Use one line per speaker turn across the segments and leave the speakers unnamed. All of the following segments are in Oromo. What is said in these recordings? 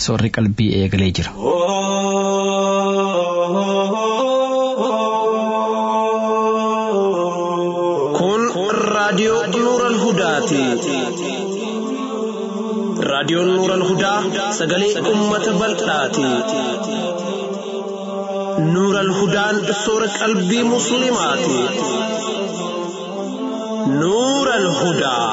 soorri qalbii eegalee jira.
Kun raadiyoo Nuural Hudaati. Raadiyoon Nuural Hudaa sagalee uummata bal'aati. Nuural Hudaan soora qalbii Musliimaati. Nuural Hudaa.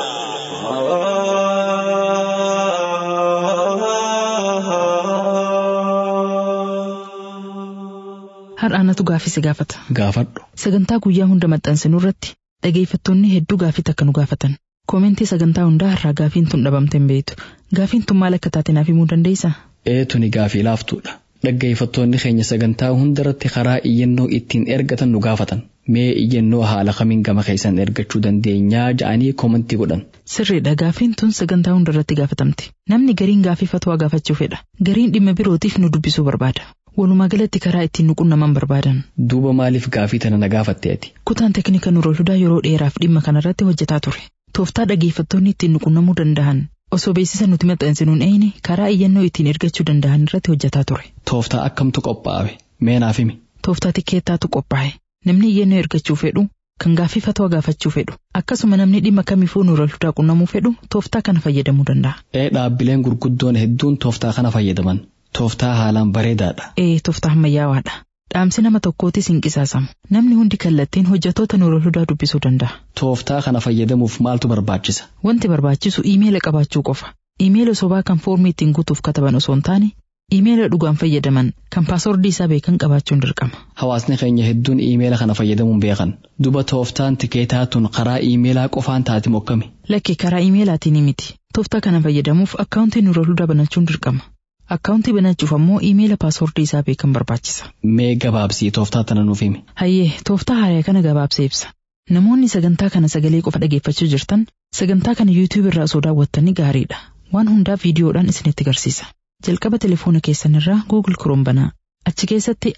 Har'aanatu gaaffii si gaafata.
Gaafadhu.
Sagantaa guyyaa hunda maxxansinu irratti dhageeffattoonni hedduu gaaffii takka nu gaafatan. Koomentii sagantaa hundaa har'aa gaaffiin tun dhabamte hin beektu. Gaaffiin tun maal akka taate naaf himuu dandeessaa?
Eetuni gaafii laaftuudha. Dhaggeeffattoonni keenya sagantaa hundarratti karaa iyyannoo ittiin ergatan nu gaafatan. Mee iyyannoo haala kamiin gama keessan ergachuu dandeenyaa ja'anii koomentii godhan.
Sirriidha gaaffiin tun sagantaa hundarratti gaafatamti. Namni gariin gaaffii fatwaa gaafachuu fedha. Gariin dhimma birootiif nu dubbisuu barbaada. Walumaa galatti karaa ittiin nu qunnaman barbaadan.
Duuba maaliif gaafii tana na gaafatte ati?
Kutaan teeknika Nuural Hudaa yeroo dheeraaf dhimma kanarratti hojjetaa ture. Tooftaa dhageeffattoonni ittiin nu qunnamuu danda'an osoo beeksisa nuti maxxansinuun eeyine karaa iyyannoo ittiin ergachuu danda'an irratti hojjetaa ture.
Tooftaa akkamtu qophaa'e? Mee naaf himi?
Tooftaa tikkeettaatu qophaa'e. Namni iyyannoo ergachuu fedhu kan gaaffii fatwaa gaafachuu fedhu akkasuma namni dhimma kamiifuu Nuural Hudaa qunnamuu fedhu tooftaa kana fayyadamuu danda'a.
Ee dhaabbileen gurguddoon hedduun tooftaa kana fayyadaman. Tooftaa haalaan bareedaadha.
Ee tooftaa ammayyaa'aadha. Dhaamsi nama tokkootis hin qisaasamu. Namni hundi kallattiin hojjettoota Nuural Hudaa dubbisuu danda'a.
Tooftaa kana fayyadamuuf maaltu barbaachisa?
Wanti barbaachisu iimeela qabaachuu qofa. Iimeela sobaa kan foormii ittiin guutuuf kataban osoo hin taane iimeela dhugaan fayyadaman kan paasoordii isaa beekan qabaachuun dirqama.
Hawaasni keenya hedduun iimeela kana fayyadamuun beekan. Duba tooftaan tikeetaa tun karaa iimeelaa qofaan taate mokkami.
Lakki karaa iimeelaatiin miti. Tooftaa kana fayyadamuuf akkaawuntii Nuural Hudaa banachuun dirqama. Akkaawuntii banachuuf ammoo iimeela paasoordii isaa beekan barbaachisa.
Mee gabaabsii tooftaa tana nuuf himi.
Hayyee tooftaa haaraa kana gabaabsee ibsa. Namoonni sagantaa kana sagalee qofa dhageeffachuu jirtan sagantaa kana yuutuub irraa osoo daawwattanii gaariidha. Waan hundaa viidiyoodhaan isinitti agarsiisa. Jalqaba telefoona keessan irraa Google Chrome banaa. Achi keessatti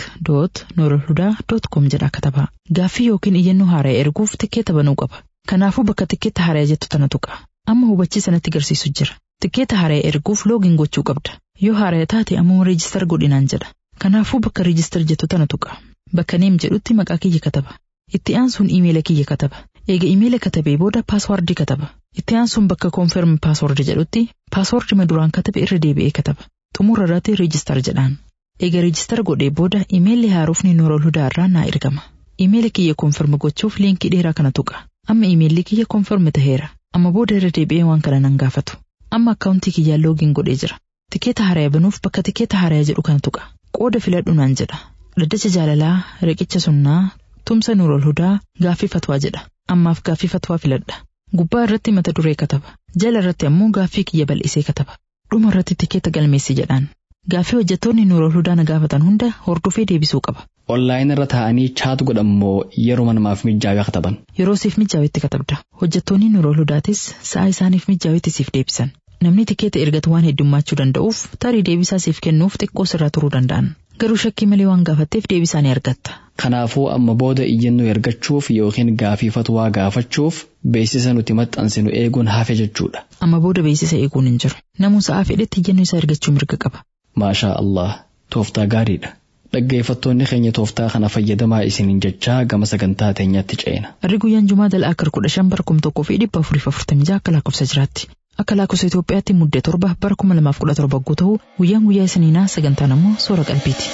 ask.nooralhudaa.com jedha katabaa. Gaaffii yookiin iyyannoo haaraa erguuf tikkeeta banuu qaba. Kanaafuu bakka tikkeeta haaraa jettu tana tuqa. Amma hubachiisanatti agarsiisu jira. Tikkeeta haaraa erguuf loogiin gochuu qabda. Yoo haaraa taate ammoo reejistar godhinaan jedha. Kanaafuu bakka reejistar jettu tana tuqa. Bakka neem jedhutti maqaa kiyya kataba. Itti aansuun iimeela kiyya kataba. Eega iimeela katabee booda paaswaardii kataba. Itti aansuun bakka koonferm paaswardi jedhutti paaswardii maduraan katabe irra deebi'ee kataba. Xumura irratti reejistar jedhaan. Eega reejistar godhee booda iimeelli haarofni Nuural Hudaa irraa naa ergama. Iimeela kiyya koonferm gochuuf liinkii dheeraa kana tuqa. Amma iimeelli kiyya koonferm taheera. Amma booda irra deebi'ee waan kana nan gaafatu. Amma akkaawuntii kiyyaan loogiin godhee jira. Tikeeta haaraa banuuf bakka tikeeta haaraa jedhu kana tuqa. Qooda filadhu naan jedha. Dhaddacha jaalalaa, riqicha sunnaa, tumsa Nuural Hudaa, gaaffii fatwaa jedha. Ammaaf gaaffii fatwaa filadha. Gubbaa irratti mata duree kataba. Jala irratti ammoo gaaffii kiyya bal'isee kataba. Dhuma irratti tikeeta galmeessi jedhaan. Gaaffii hojjettoonni Nuural Hudaa na gaafatan hunda hordofee deebisuu qaba.
Onlaayinii irra taa'anii chaat godhammoo yeroo namaaf mijaawaa kataban.
Yeroo siif mijaa'etti katabda. Hojjettoonni Nuural Hudaatis sa'a isaaniif mijaa'etti siif deebisan. Namni tikeeta ergatu waan heddummachuu danda'uuf tarii deebisaa siif kennuuf xiqqoo sirraa turuu danda'an. Garuu shakkii malee waan gaafatteef deebisaa ni argatta.
Kanaafuu amma booda iyyannoo ergachuuf yookiin gaaffii fatwaa gaafachuuf beeksisa nuti maxxansinu eeguun hafe jechuudha.
Amma booda beeksisa eeguun hin jiru. Namuu sa'aa fedhetti iyyannoo isaa ergachuu mirga qaba.
Maashaa Allah tooftaa gaariidha. Dhaggeeffattoonni keenya tooftaa kana fayyadamaa isiniin jechaa gama sagantaa teenyaatti ceena.
Harri guyyaan Jumaa dal'aa akkar kudha shan bara kum tokkoo fi dhibba afuriif afurtamii jaha akka lakkoofsa jiraatti. Akka lakkoofsa Itoophiyaatti muddee torba bara kuma lamaaf kudha torba yoo ta'u guyyaan guyyaa isiniinaa sagantaan ammoo soora qalbiiti.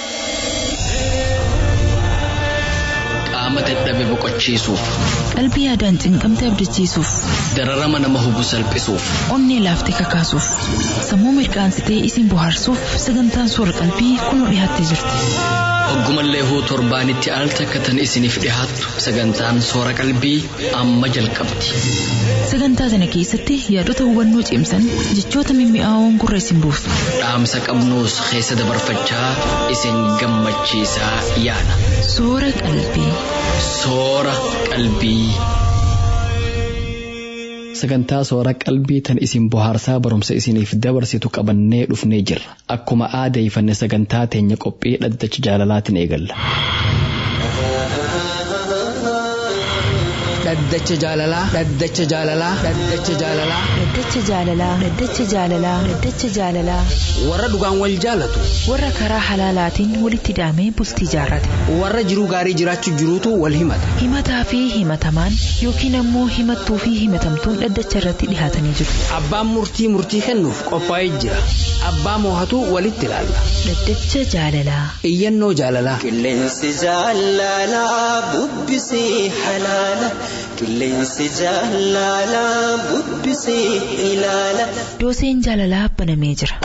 Qaama dadhabe boqochiisuuf,
Qalbii yaadaan cinqamte abdachiisuuf,
dararama nama hubu salphisuuf,
onnee laaftee kakaasuuf, sammuu mirkaansitee isin bohaarsuuf sagantaan soora qalbii kunoo dhiyaattee jirti.
hoggumallee huu torbaanitti al takka tan isiniif dhihaattu sagantaan soora qalbii amma jalqabdi.
Sagantaa sana keessatti yaadota hubannoo cimsan jechoota mimmi'aawoon gurra isin buusu.
Dhaamsa qabnuus keessa dabarfachaa isin gammachiisaa yaada.
Soora qalbii.
Soora qalbii. Sagantaa soora qalbii tan isin bohaarsaa barumsa isiniif dabarsitu qabannee dhufnee jirra. Akkuma aadeeffanne sagantaa teenya qophii dhaddacha jaalalaatiin eegalla.
dhaddacha jaalalaa dhaddacha jaalalaa dhaddacha jaalalaa
Dhaddacha jaalalaa Dhaddacha jaalalaa Dhaddacha jaalalaa
warra dhugaan wal jaalatu
warra karaa halaalaatiin walitti hidhamee bultii jaarrate
warra jiruu gaarii jiraachuu jiruutu wal himata
himataa fi himatamaan yookiin ammoo himattuu fi himatamtuun dhaddacha irratti dhihaatanii jiru.
abbaan murtii murtii kennuuf qophaa'ee jira abbaa moohatu walitti ilaalla
Dhaddacha jaalalaa
iyyannoo jaalalaa
Qilleensi jaalalaa bubbisee halaala. Qilleensi jaalalaa bubbisee ilaala.
dooseen jaalalaa banamee jira.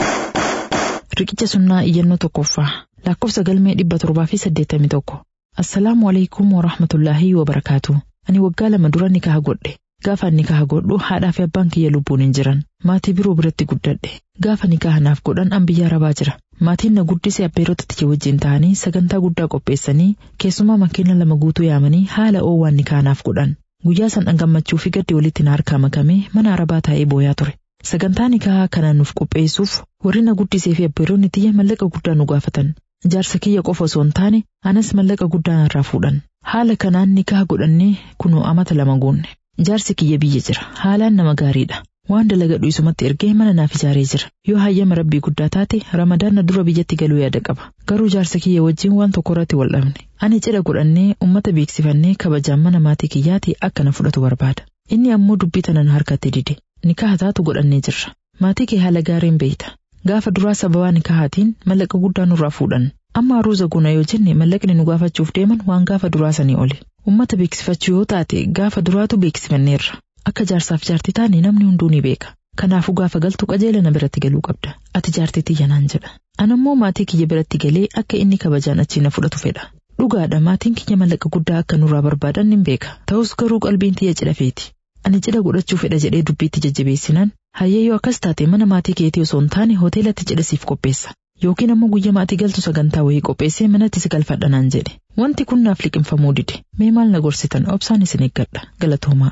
Riqicha sunnaa iyyannoo tokkoffaa lakkoofsa galmee dhibba torbaa fi saddeettamii tokko. Assalaamu alaikum wa rahmatullaahi wa barakaatu. Ani waggaa lama dura nikaha godhe. Gaafa nikaha godhu haadhaa fi abbaan kiyya lubbuun hin jiran. Maatii biroo biratti guddadhe. Gaafa nikaha naaf godhan an biyya arabaa jira. Maatiin na guddise abbeerota tiyya wajjin ta'anii sagantaa guddaa qopheessanii keessumaa makiina lama guutuu yaamanii haala oowwaan nikaha naaf godhan. Guyyaa san an gammachuu fi gaddi walitti na harkaa makamee mana arabaa taa'ee booyaa ture. Sagantaa nikahaa kana nuuf qopheessuuf warri na guddisee fi abbeeronni tiyya mallaqa guddaa nu gaafatan. Jaarsa kiyya qofa osoo hin taane anas mallaqa guddaa narraa fuudhan. Haala kanaan nikaha godhannee kunoo amata lama goonne. Jaarsi kiyya biyya jira. Haalaan nama gaariidha. Waan dalagadhu isumatti ergee mana naaf ijaaree jira. Yoo hayyama rabbii guddaa taate ramadaana dura biyyatti galuu yaada qaba. Garuu jaarsa kiyya wajjin waan tokko irratti wal dhabne. Ani cidha godhannee uummata beeksifannee kabajaan mana maatii kiyyaati akka na fudhatu barbaada. Inni ammoo dubbii tana na harkatti dide. Nikaha taatu godhannee jirra. Maatii kee haala gaariin beeyta. Gaafa duraa sababaa nikahaatiin mallaqa guddaa nurraa fuudhan. Amma aruuza guna yoo jenne mallaqni nu gaafachuuf deeman waan gaafa duraa sanii oli. Uummata beeksifachuu yoo taate gaafa duraatu beeksifanneerra. Akka jaarsaaf jaartii taane namni hunduu ni beeka. Kanaafuu gaafa galtu qajeela na biratti galuu qabda. Ati jaartii tiyya naan jedha. Anammoo maatii kiyya biratti galee akka inni kabajaan achii na fudhatu fedha. Dhugaadha maatiin kiyya mallaqa guddaa akka nurraa barbaadan nin beeka. Ta'us garuu qalbiin tiyya cidha feeti. Ani cidha godhachuu fedha jedhee dubbiitti jajjabeessinaan hayyee yoo akkas taate mana maatii keetii osoo hin taane hoteelatti cidha siif qopheessa. Yookiin ammoo guyyaa maatii galtu sagantaa wayii qopheessee manatti si galfadha naan jedhe. Wanti kun naaf liqinfamuu dide. Mee maal na gorsitan obsaan isin eeggadha. Galatoomaa.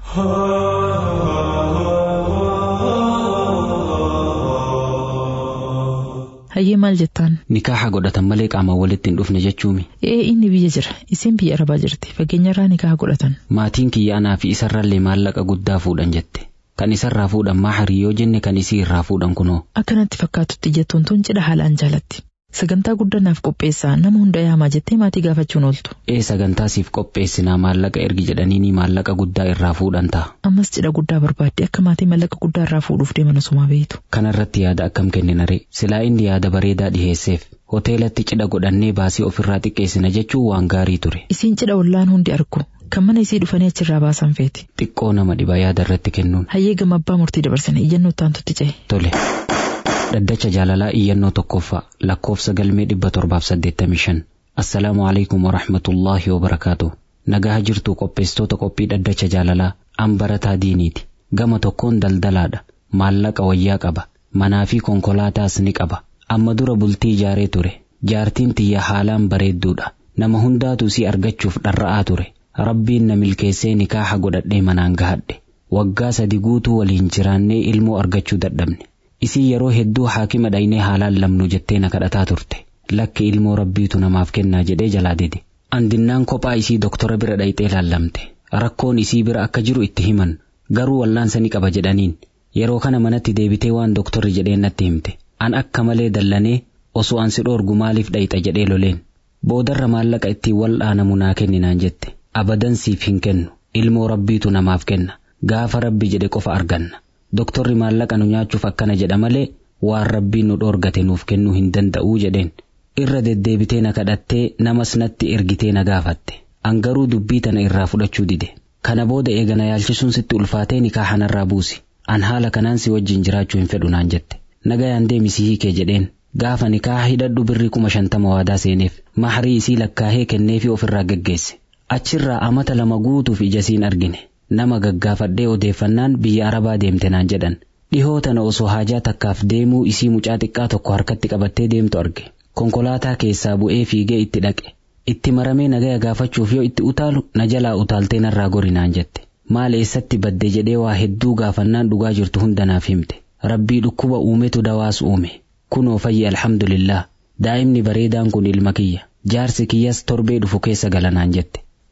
Hayyee maal jettaan?
Nikaaha godhatan malee qaamaan walitti hin dhufne jechuumi.
Ee inni biyya jira. Isin biyya arabaa jirti. Fageenyarraa nikaaha godhatan.
Maatiin kiyya anaa fi isarrallee maallaqa guddaa fuudhan jette. Kan isarraa fuudhan maaharii yoo jenne kan isii irraa fuudhan kunoo.
Akkanatti fakkaatutti jettuun tun cidha haalaan jaalatti. Sagantaa guddaa naaf qopheessaa nama hunda yaamaa jettee maatii gaafachuun ooltu.
Ee sagantaa siif qopheessinaa maallaqa ergi jedhaniini maallaqa guddaa irraa fuudhan ta'a.
Ammas cidha guddaa barbaadde akka maatii maallaqa guddaa irraa fuudhuuf deeman osumaa beektu.
Kanarratti yaada akkam kenninare silaa inni yaada bareedaa dhiheesseef hoteelatti cidha godhannee baasii ofirraa xiqqeessina jechuun waan gaarii ture.
Isiin cidha ollaan hundi argu. Kan mana isii dhufanii achirraa baasan feeti.
Xiqqoo nama dhiba yaada irratti kennuun.
Hayyee gama abbaa murtii dabarsine iyyannoo ittaantutti ce'e.
Tole. Dhaddacha jaalalaa iyyannoo tokkoffaa lakkoofsa galmee dhibba torbaaf saddeettamii shan. Assalaamu alaikum wa rahmatullaahi wa barakaatu. Nagaa jirtu qopheessitoota qophii dhaddacha jaalalaa an barataa diiniiti. Gama tokkoon daldalaadha. Maallaqa wayyaa qaba. Manaa fi konkolaataas ni qaba. Amma dura bultii ijaaree ture. Jaartiin tiyya haalaan bareedduudha. Nama hundaatu si argachuuf dharra'aa ture. Rabbiin na milkeessee nikaaha godhadhee manaan gahadhe. Waggaa sadi guutuu waliin jiraannee ilmoo argachuu dadhabne. Isii yeroo hedduu haakima dhaynee haalaan lamnu jettee na kadhataa turte. Lakki ilmoo rabbiitu namaaf kennaa jedhee jalaa dide. Andinnaan kophaa isii doktora bira dhayxee laallamte. Rakkoon isii bira akka jiru itti himan. Garuu wallaansa ni qaba jedhaniin. Yeroo kana manatti deebitee waan doktorri jedheen natti himte. An akka malee dallanee osoo an si dhoorgu maaliif dhayxa jedhee loleen. Boodarra maallaqa ittiin wal'aanamu naa kenninaan jette. Abadan siif hin kennu. Ilmoo rabbiitu namaaf kenna. Gaafa rabbi jedhe qofa arganna. Doktorri maallaqa nu nyaachuuf akkana jedha malee waan rabbiin nu dhoorgate nuuf kennuu hin danda'uu jedheen. Irra deddeebitee na kadhattee namas natti ergitee na gaafatte. An garuu dubbii tana irraa fudhachuu dide. Kana booda eegana yaalchisuun sitti ulfaatee nikaaha narraa buusi. An haala kanaan si wajjin jiraachuu hin fedhu naan jette. Nagayaan deemisi hiikee jedheen. Gaafa nikaaha hidhadhu birrii kuma shantama waadaa seeneef. Maharii isii lakkaahee kenneefi ofirraa geggeesse. Achirraa amata lama guutuuf ijasiin argine. Nama gaggaafadhee odeeffannaan biyya arabaa deemte naan jedhan. Dhihoo tana osoo haajaa takkaaf deemuu isii mucaa xiqqaa tokko harkatti qabattee deemtu arge. Konkolaataa keessaa bu'ee fiigee itti dhaqe. Itti maramee nagaya gaafachuuf yoo itti utaalu na jalaa utaaltee narraa gori naan jette. Maal eessatti badde jedhee waa hedduu gaafannaan dhugaa jirtu hunda naaf himte. Rabbii dhukkuba uumetu dawaas uume. Kunoo fayyi alhamdulillah. Daa'imni bareedaan kun ilma kiyya. Jaarsi kiyyas torbee dhufu keessa gala naan jette.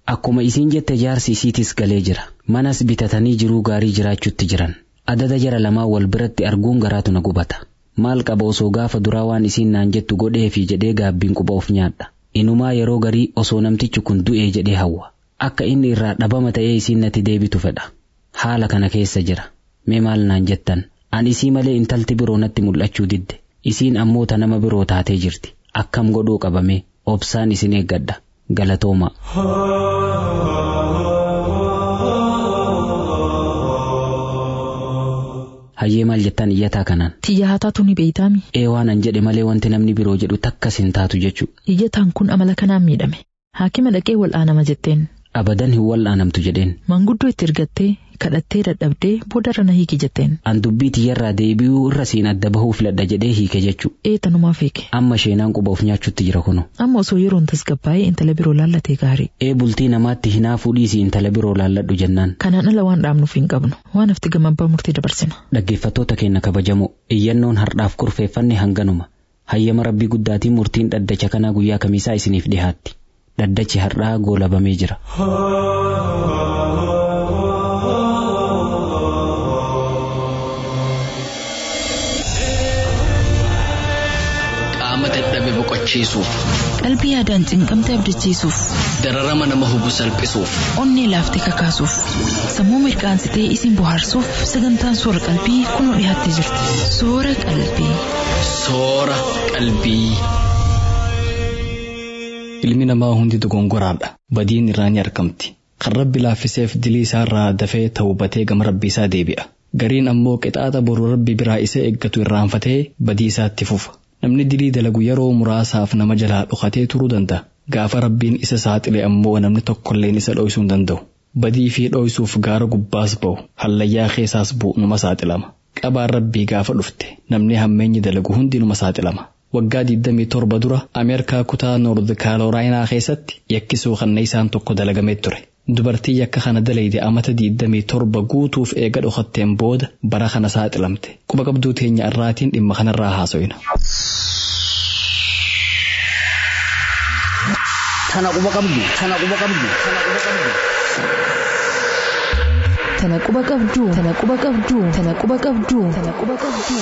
Akkuma isiin jette jaarsi isiitis galee jira. Manas bitatanii jiruu gaarii jiraachuutti jiran. Adada jara lamaa wal biratti arguun garaatu na gubata. Maal qaba osoo gaafa duraa waan isiin naan jettu godheefi jedhee gaabbiin quba of nyaadha. Inumaa yeroo garii osoo namtichi kun du'ee jedhee hawwa. Akka inni irraa dhabama ta'ee isiin natti deebitu fedha. Haala kana keessa jira. Mee maal naan jettan? Ani isii malee intalti biroo natti mul'achuu didde. Isiin ammoo ta nama biroo taatee jirti. Akkam godhuu qabame obsaan isin eeggadha. Galatooma. Hayyee maal jettan iyyataa kanaan.
Tiyya hataatu ni beeytaami.
Ee waan an jedhe malee wanti namni biroo jedhu takkas hin taatu jechu.
Iyyataan kun amala kanaan miidhame. Haakima dhaqee wal'aanama jetteen.
Abadan hin wal'aanamtu jedheen.
Manguddoo itti ergattee kadhattee dadhabdee boodarra na hiiki jetteen.
An dubbii tiyyarraa deebi'uu irra siin adda bahuu filadha jedhee hiike jechu.
Ee tanumaaf hiike.
Amma sheenaan quba of nyaachuutti jira kuno.
Amma osoo yeroon tasgabbaa'ee intala biroo laallatee gaarii.
Ee bultii namaatti hinaafuu dhiisii intala biroo laalladhu jennaan.
Kanaan ala waan dhaabnuuf hin qabnu. Waan hafti gama abbaa murtii dabarsina.
Dhaggeeffattoota keenya kabajamoo iyyannoon hardhaaf kurfeeffanne hanganuma. Hayyama rabbii guddaatiin murtiin dhaddacha kanaa guyyaa kamiisaa isiniif dhihaatti. Dhaddachi hardhaa goolabamee jira.
Qaama dadhabe boqochiisuuf,
Qalbii yaadaan cinqamte abdachiisuuf,
dararama nama hubu salphisuuf,
onnee laaftee kakaasuuf, sammuu mirqaansitee isin bohaarsuuf sagantaan soora qalbii kunoo dhiyaattee jirti. Soora qalbii.
soora qalbii.
Ilmi namaa hundi dogongoraadha. Badiin irraa ni argamti. Kan rabbi laaffiseef dilii isaarraa dafee tawbatee gama rabbii isaa deebi'a. Gariin ammoo qixaaxa boru rabbi biraa isa eeggatu irraanfatee badii isaatti fufa. Namni dilii dalagu yeroo muraasaaf nama jalaa dhokatee turuu danda'a. Gaafa rabbiin isa saaxile ammoo namni tokkolleen isa dho'isuu hin danda'u. Badii fi dho'isuuf gaara gubbaas ba'u. Hallayyaa keessaas bu'u numa saaxilama. Qabaan rabbii gaafa dhufte namni hammeenyi dalagu hundi numa saaxilama. Waggaa 27 dura Ameerikaa kutaa Noord Kaarooraayinaa keessatti yakkisuu kanna isaan tokko dalagamee ture. Dubartii yakka kana dalayde amata 27 guutuuf eega dhokatteen booda bara kana saaxilamte. Quba qabduu teenya irraatiin dhimma kanarraa haaso'ina.
Tana quba qabdu, tana quba qabdu, tana quba qabdu.
Tana quba qabduu, tana quba qabduu, tana quba qabduu, tana quba qabduu.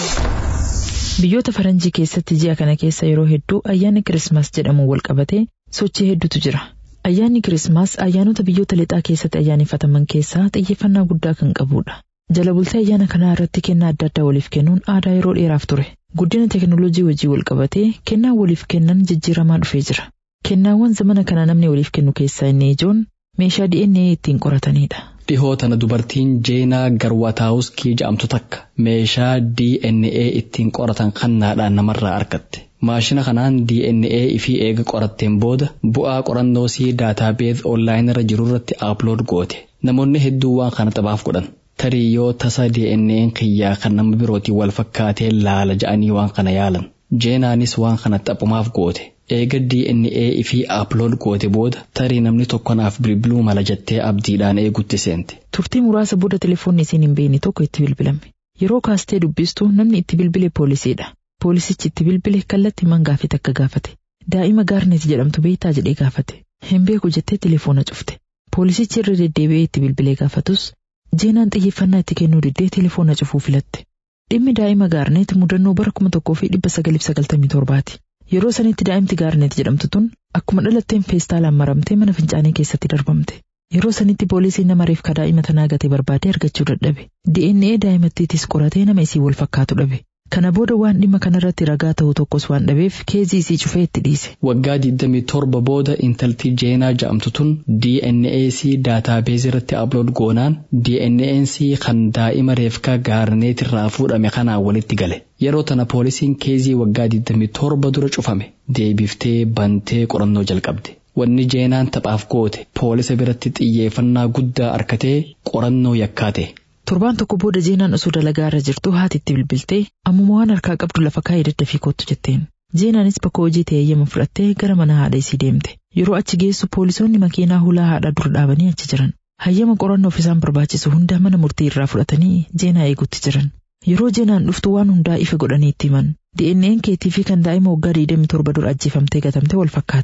Biyyoota faranjii keessatti ji'a kana keessa yeroo hedduu ayyaanni Kirismaas jedhamu wal qabatee sochii hedduutu jira. Ayyaanni Kirismaas ayyaanota biyyoota lixaa keessatti ayyaaneffataman keessaa xiyyeeffannaa guddaa kan qabudha. Jala bultee ayyaana kanaa irratti kennaa adda addaa waliif kennuun aadaa yeroo dheeraaf ture. Guddina teekinooloojii wajjii wal qabatee kennaa waliif kennan jijjiiramaa dhufee jira. Kennaawwan zamana kana namni waliif kennu keessaa inni ijoon meeshaa DNA ittiin qoratanidha.
Dhihoo tana dubartiin Jeenaa Garwataawuskii jedhamtu takka meeshaa DNA ittiin qoratan kannaadhaan namarraa argatte. Maashina kanaan DNA ifii eega qoratteen booda bu'aa qorannoo sii daataabeez onlaayinii irra jiru irratti aplood goote. Namoonni hedduu waan kana taphaaf godhan. Tarii yoo tasa DNA'n kiyyaa kan nama birootiin wal fakkaatee laala ja'anii waan kana yaalan. Jeenaanis waan kana taphumaaf goote. Eega DNA ifii aplood goote booda tarii namni tokko naaf bilbiluu mala jettee abdiidhaan eegutti seente.
Turtii muraasa booda telefoonni isiin hin beekne tokko itti bilbilame. Yeroo kaastee dubbistu namni itti bilbile poolisiidha. Poolisichi itti bilbile kallattii man gaafate akka gaafate. Daa'ima gaarneet jedhamtu beektaa jedhee gaafate. Hin beeku jettee telefoona cufte. Poolisichi irra deddeebi'ee itti bilbilee gaafatus jeenaan xiyyeeffannaa itti kennuu diddee telefoona cufuu filatte. Dhimmi daa'ima gaarneet mudannoo bara kuma tokkoo fi dhibba sagalii fi sagaltamii torbaati. Yeroo sanitti daa'imti gaarneet jedhamtu tun akkuma dhalatteen feestaalaan maramtee mana fincaanii keessatti darbamte. Yeroo sanitti poolisiin nama reefka daa'ima tanaa gatee barbaadee argachuu dadhabe. DNA daa'imattiitis qoratee nama isii wal fakkaatu dhabe. Kana booda waan dhimma kanarratti ragaa ta'u tokkos waan dhabeef keezii isii cufee itti dhiise.
Waggaa 27 booda intalti Jeenaa jedhamtu tun DNA sii daataabeezii irratti upload goonaan DNA sii kan daa'ima reefkaa gaarneet irraa fuudhame kanaan walitti gale. Yeroo tana poolisiin keezii waggaa 27 dura cufame deebiftee bantee qorannoo jalqabde. Wanni jeenaan taphaaf goote poolisa biratti xiyyeeffannaa guddaa arkatee qorannoo yakkaate.
Torbaan tokko booda jeenaan osoo dalagaa irra jirtu haati itti bilbiltee ammuma waan harkaa qabdu lafa kaa'ee daddafii kottu jetteen. Jeenaanis bakka hojii ta'e eeyyama fudhattee gara mana haadha isii deemte. Yeroo achi geessu poolisoonni makiinaa hulaa haadha dura dhaabanii achi jiran. Hayyama qorannoof isaan barbaachisu hunda mana murtii irraa fudhatanii jeenaa eegutti jiran. Yeroo jeenaan dhuftu waan hundaa ifa godhanii itti himan. DNA'n keetii fi kan daa'ima waggaa 27 dura ajjeefamtee gatamte wal fakkaataadha.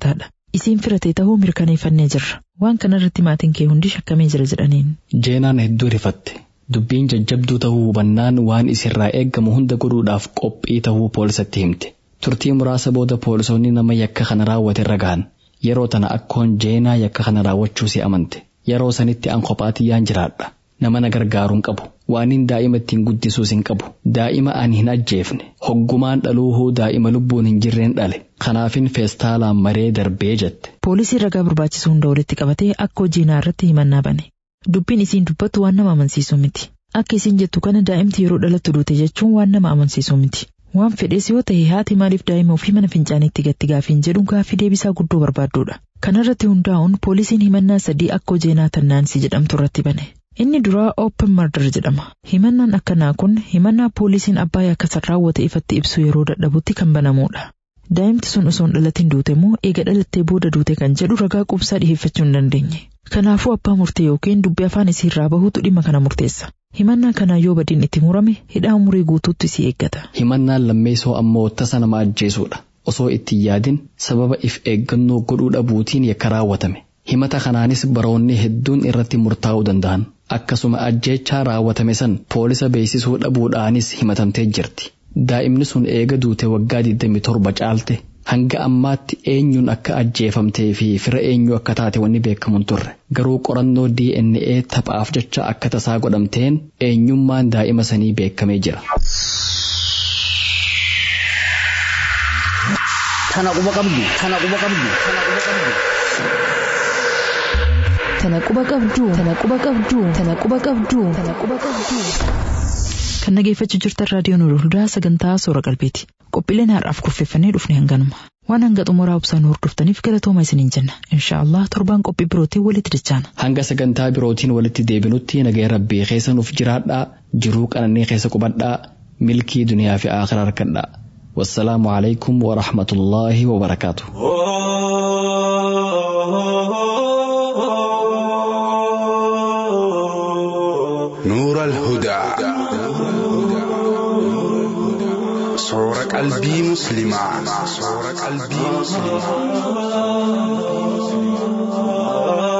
Isiin firatee ta'uu mirkaneeffannee jirra. Waan kanarratti maatiin kee hundi shakkamee jira jedhaniin.
Jeenaan hedduu rifatte. Dubbiin jajjabduu ta'uu hubannaan waan isirraa eeggamu hunda godhuudhaaf qophii ta'uu poolisatti himte. Turtii muraasa booda poolisoonni nama yakka kana raawwate irra gahan. Yeroo tana akkoon jeenaa yakka kana raawwachuu si amante. Yeroo sanitti an kophaatiyyaan jiraadha. Nama na gargaaruun qabu. Waanin daa'ima ittiin guddisuus hin qabu. Daa'ima ani hin ajjeefne. Hoggumaan dhaluuhuu daa'ima lubbuun hin jirreen dhale. Kanaafin feestaalaan maree darbee jette.
Poolisii ragaa barbaachisu hunda walitti qabatee akkoo jeenaa irratti himannaa bane. Dubbiin isiin dubbattu waan nama amansiisu miti. Akka isiin jettu kana daa'imti yeroo dhalattu duute jechuun waan nama amansiisu miti. Waan fedhees yoo ta'e haati maaliif daa'ima ofii mana fincaaniitti gatti gaafiin jedhu gaaffii deebisaa guddoo barbaadduudha. Kanarratti hundaa'uun poolisiin himannaa sadii akkoo jeenaa tannaansi jedhamtu irratti bane. Inni duraa Open Murder jedhama. Himannaan akkanaa kun himannaa poolisiin abbaa yakka raawwate ifatti ibsu yeroo dadhabutti kan banamudha. Daa'imti sun osoo hin dhalatin duute immoo eega dhalattee booda duute kan jedhu ragaa qubsaa dhiheeffachuu hin dandeenye. Kanaafuu abbaa murtee yookiin dubbi afaan isiirraa bahuutu dhimma kana murteessa. Himannaa kanaa yoo badiin itti murame hidhaa umurii guutuutti si eeggata.
Himannaan lammeessoo ammoo tasa nama ajjeesuudha. Osoo itti yaadin sababa if eeggannoo godhuu dhabuutiin yakka raawwatame. Himata kanaanis baroonni hedduun irratti murtaa'uu danda'an. Akkasuma ajjeechaa raawwatame san poolisa beeksisuu dhabuudhaanis himatamtee jirti. Daa'imni sun eega duute waggaa 27 caalte hanga ammaatti eenyuun akka ajjeefamtee fi fira eenyu akka taate wanni beekamuun turre. Garuu qorannoo DNA taphaaf jecha akka tasaa godhamteen eenyummaan daa'ima sanii beekamee jira.
Tana quba qabdu. Tana quba qabdu. Tana quba qabdu.
Tana quba qabdu. Tana quba qabdu. Tana quba qabdu. Tana quba qabdu. Kan dhageeffachuu jirtan raadiyoon Hudaa sagantaa soora qalbeeti. Qophiileen har'aaf kurfeeffannee dhufne hanganuma. Waan hanga xumuraa obsaan hordoftaniif galatooma isiniin jenna. Inshaallah torbaan qophii birootiin walitti dachaana.
Hanga sagantaa birootiin walitti deebinutti nagaya rabbii keessa nuuf jiraadhaa jiruu qananii keessa qubadhaa milkii duniyaa fi aakhira harkadhaa. والسلام عليكم ورحمة الله وبركاته
نور الهدى صور قلبي مسلما صور قلبي مسلما